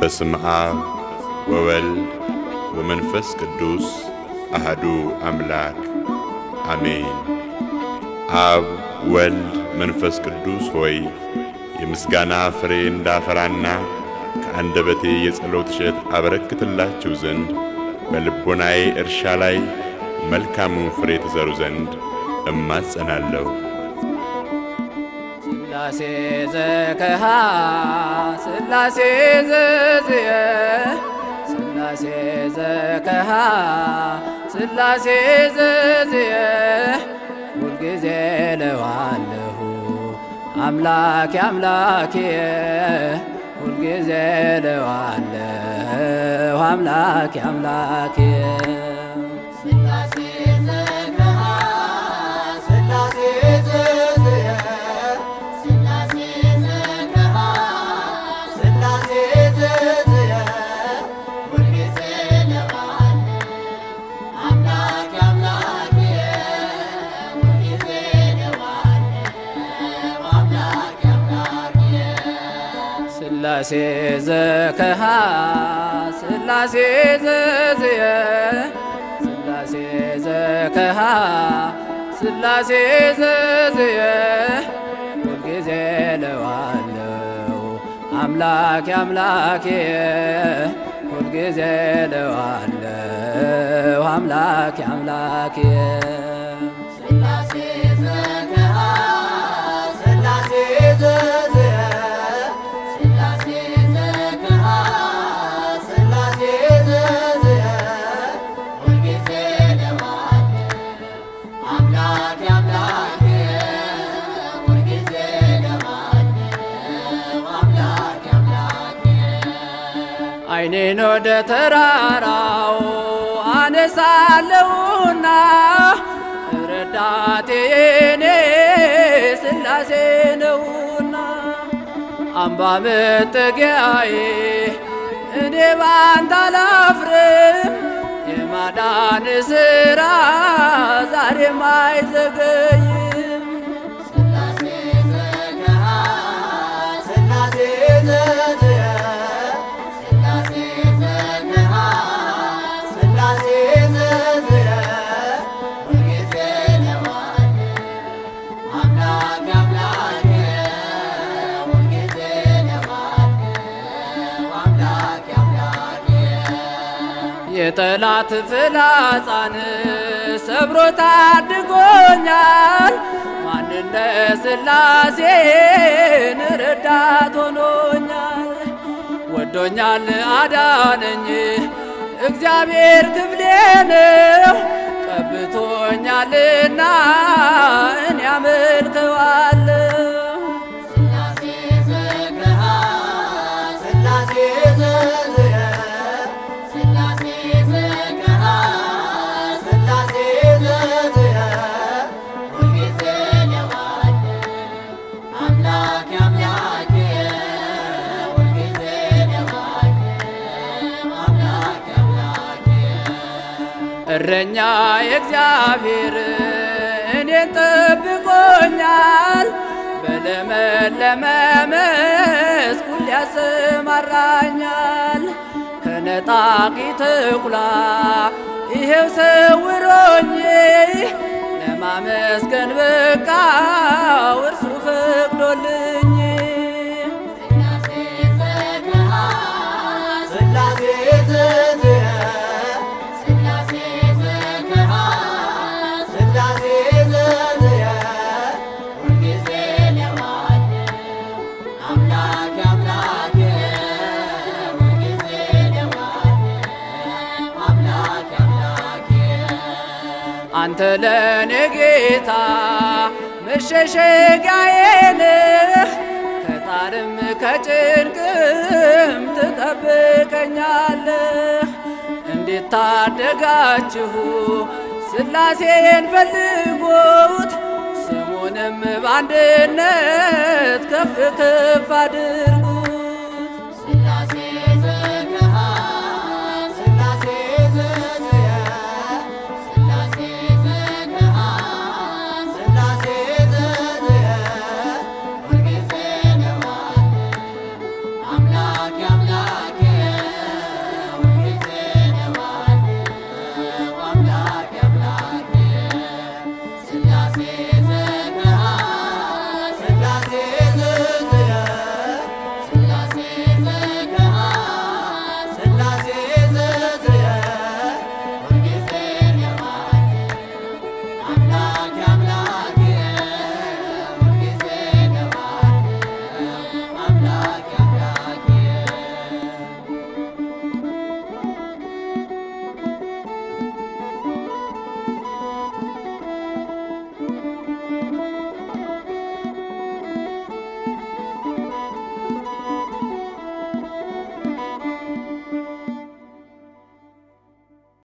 በስም አብ ወወልድ ወመንፈስ ቅዱስ አህዱ አምላክ አሜን። አብ ወልድ መንፈስ ቅዱስ ሆይ የምስጋና ፍሬ እንዳፈራና ከአንደበቴ የጸሎት እሸት አበረክትላችሁ ዘንድ በልቦናዬ እርሻ ላይ መልካሙን ፍሬ ትዘሩ ዘንድ እማጸናለሁ። ስላሴ ዘከሃ ስላሴ ዘዝየ ስላሴ ዘከሃ ስላሴ ዘዝየ ሁልጊዜ ለዋለሁ አምላኬ አምላኬ ሁልጊዜ ለዋለሁ አምላኬ አምላኬ ስላሴ ዘከሃ ስላሴ ዘዝየ ስላሴ ዘከሃ ስላሴ ዘዝየ ሁልጊዜ ለባለ አምላክ አምላክ ሁልጊዜ ለባለ አምላክ አምላክ ስላሴ ዘከሃ ስላሴ ዘዝየ ስላሴ ዘከሃ ስላሴ ዘዝየ ሁልጊዜ ለዋለው አምላኬ አምላኬ ሁልጊዜ ለዋለው አምላኬ አምላኬ ስላሴ ዘከሃ ስላሴ ዘዝየ ስላሴ ዘከሃ ስላሴ ዘዝየ ሁልጊዜ ለባለ አምላክ አምላክ ሁልጊዜ ለባለ አምላክ አምላክ አይኔን ወደ ተራራው አነሳለሁና ረዳቴ የኔ ስላሴ ነውና አምባ መጠጊያዬ እኔ ባንተ አላፍርም የማዳን ሥራ ዛሬም አይዘገይም ስላሴ ዘከሃ ስላሴ ዘዝየ ስላሴ ዘከሃ ስላሴ ዘዝየ ሁልጊዜ ለባለ አምላክ አምላክ ሁልጊዜ ለባለ አምላክ አምላክ የጠላት ፍላጻን ሰብሮ ታድጎኛል። ማንነ ስላሴን ረዳት ሆኖኛል። ወዶኛል አዳነኝ እግዚአብሔር ክፍሌ ነው። ቀብቶኛልና እኔ አመልከዋለሁ። ስላሴ ዘከሃ ስላሴ ዘዝየ ስላሴ ዘከሃ ስላሴ ዘዝየ ሁልጊዜ ለባለ አምላክ አምላክ ሁልጊዜ ለባለ አምላክ አምላክ እረኛ የእግዚአብሔር እኔን ጠብቆኛል። በለመለመ መስክ ሁሌ ያሰማራኛል። ከነጣቂ ተኩላ ይሄው ሰውሮኝ ለማመስገን በቃው እርሱ ፈቅዶልኝ ስላሴ ዘከሃ ስላሴ ዘዝየ ስላሴ ዘከሃ ስላሴ ዘዝየ ሁልጊዜ ለባለ አምላክ አምላክ ሁልጊዜ ለባለ አምላክ አምላክ አንተ ለኔ ጌታ መሸሸጊያዬ ነህ፣ ከጣርም ከጭንቅም ትጠብቀኛለህ። እንዴት ታደጋችሁ ስላሴን ፈልጉት፣ ስሙንም በአንድነት ከፍ ከፍ አድርጉ